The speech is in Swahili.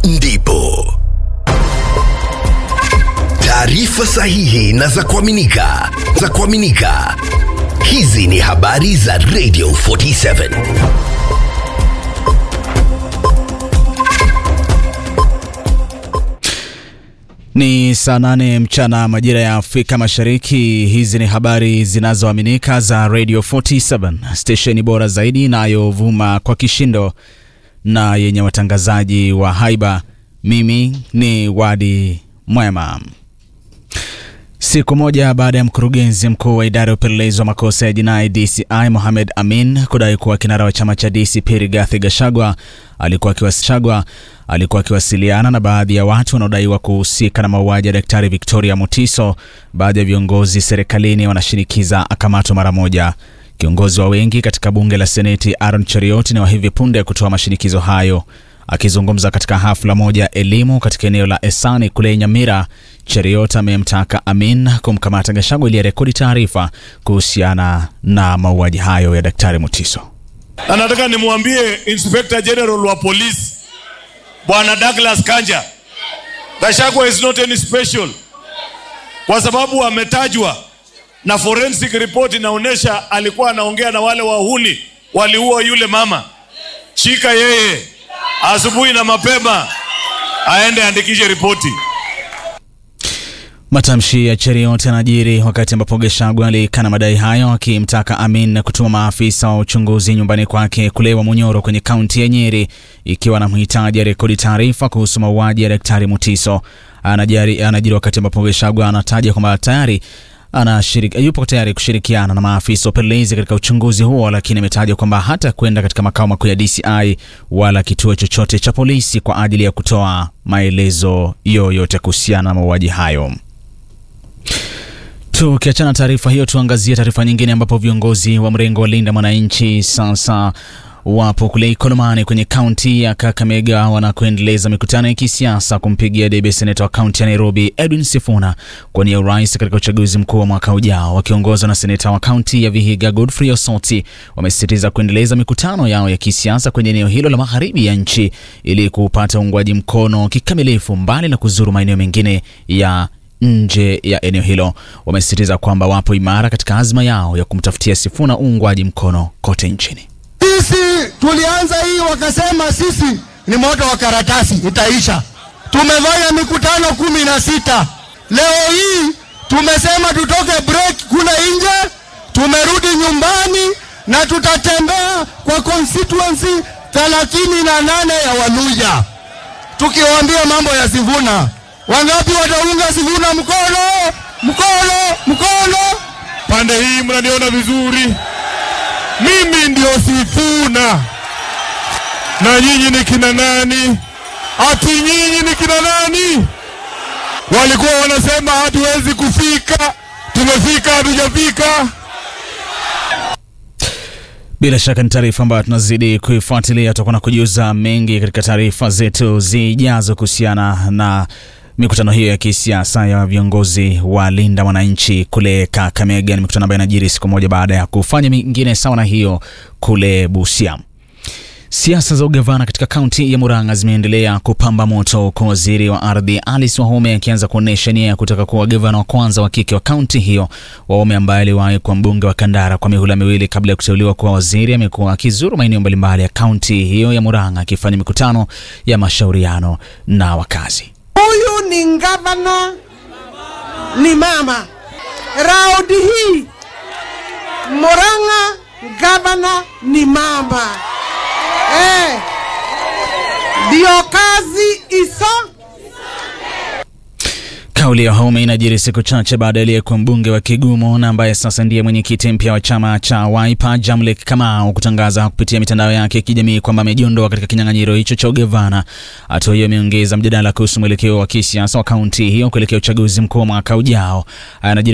ndipo taarifa sahihi na za kuaminika za kuaminika. Hizi ni habari za Radio 47. Ni saa nane mchana majira ya Afrika Mashariki. Hizi ni habari zinazoaminika za Radio 47, stesheni bora zaidi inayovuma kwa kishindo na yenye watangazaji wa haiba. Mimi ni Wadi Mwema. Siku moja baada ya mkurugenzi mkuu wa idara ya upelelezi wa makosa ya jinai DCI Mohamed Amin kudai kuwa kinara wa chama cha DCP Rigathi Gachagua alikuwa akiwasagwa alikuwa akiwasiliana na baadhi ya watu wanaodaiwa kuhusika na mauaji ya Daktari Victoria Mutiso, baadhi ya viongozi serikalini wanashinikiza akamatwa mara moja. Kiongozi wa wengi katika bunge la Seneti Aaron Cheriot ni wa hivi punde kutoa mashinikizo hayo. Akizungumza katika hafla moja ya elimu katika eneo la Esani kule Nyamira, Cheriot amemtaka Amin kumkamata Gachagua ili arekodi taarifa kuhusiana na mauaji hayo ya Daktari Mutiso. Na nataka nimwambie Inspector General wa polisi Bwana Douglas Kanja, Gachagua is not any special, kwa sababu ametajwa na forensic report inaonyesha alikuwa anaongea na wale wahuni waliua yule mama. Shika yeye asubuhi na mapema, aende andikishe ripoti. Matamshi ya Cheriot yanajiri wakati ambapo Gachagua alikana madai hayo, akimtaka Amin kutuma maafisa wa uchunguzi nyumbani kwake kule Wamunyoro kwenye kaunti ya Nyeri, ikiwa anamhitaji arekodi taarifa kuhusu mauaji ya Daktari Mutiso. Anajiri, anajiri wakati ambapo Gachagua anataja kwamba tayari anashiriki, yupo tayari kushirikiana na maafisa wa upelelezi katika uchunguzi huo, lakini ametaja kwamba hata kwenda katika makao makuu ya DCI wala kituo chochote cha polisi kwa ajili ya kutoa maelezo yoyote kuhusiana na mauaji hayo. Tukiachana taarifa hiyo, tuangazie taarifa nyingine ambapo viongozi wa mrengo wa Linda Mwananchi sasa wapo kule Ikolomani kwenye kaunti ya Kakamega wanakoendeleza mikutano ya kisiasa kumpigia debe seneta wa kaunti ya Nairobi Edwin Sifuna kuwania urais katika uchaguzi mkuu wa mwaka ujao. Wakiongozwa na seneta wa kaunti ya Vihiga Godfrey Osoti, wamesisitiza kuendeleza mikutano yao ya kisiasa kwenye eneo hilo la magharibi ya nchi ili kupata uungwaji mkono kikamilifu, mbali na kuzuru maeneo mengine ya nje ya eneo hilo. Wamesisitiza kwamba wapo imara katika azma yao ya kumtafutia Sifuna uungwaji mkono kote nchini. Sisi tulianza hii, wakasema sisi ni moto wa karatasi, itaisha. Tumefanya mikutano kumi na sita. Leo hii tumesema tutoke break kule nje, tumerudi nyumbani na tutatembea kwa constituency thelathini na nane ya Waluya tukiwaambia mambo ya Sifuna. Wangapi wataunga Sifuna mkono? Mkono, mkono. Pande hii mnaniona vizuri, mimi ndio Sifuna na nyinyi ni kina nani? Ati nyinyi ni kina nani? Walikuwa wanasema hatuwezi kufika, tumefika, hatujafika. Bila shaka ni taarifa ambayo tunazidi kuifuatilia. Tutakuwa na kujuza mengi katika taarifa zetu zijazo kuhusiana na mikutano hiyo ya kisiasa ya viongozi wa Linda Mwananchi kule Kakamega. Ni mikutano ambayo inajiri siku moja baada ya kufanya mingine sawa na hiyo kule Busia. Siasa za ugavana katika kaunti ya Murang'a zimeendelea kupamba moto huku waziri wa ardhi Alice Wahome akianza kuonyesha nia ya kutaka kuwa gavana wa kwanza wa kike wa kaunti hiyo. Wahome ambaye aliwahi kuwa mbunge wa Kandara kwa mihula miwili kabla ya kuteuliwa kuwa waziri, amekuwa akizuru maeneo mbalimbali ya kaunti hiyo ya Murang'a akifanya mikutano ya mashauriano na wakazi. Huyu ni gavana, ni mama. Raundi hii Murang'a gavana ni mama. Eh, ndio kazi iso Kauli ya Wahome inajiri siku chache baada ya aliyekuwa mbunge wa Kigumo na ambaye sasa ndiye mwenyekiti mpya wa chama cha Wiper Jamlek Kamau kutangaza kupitia mitandao yake ya kijamii kwamba amejiondoa katika kinyang'anyiro hicho cha ugavana. Hatua hiyo imeongeza mjadala kuhusu mwelekeo wa kisiasa wa kaunti hiyo kuelekea uchaguzi mkuu wa mwaka ujao. Anajiri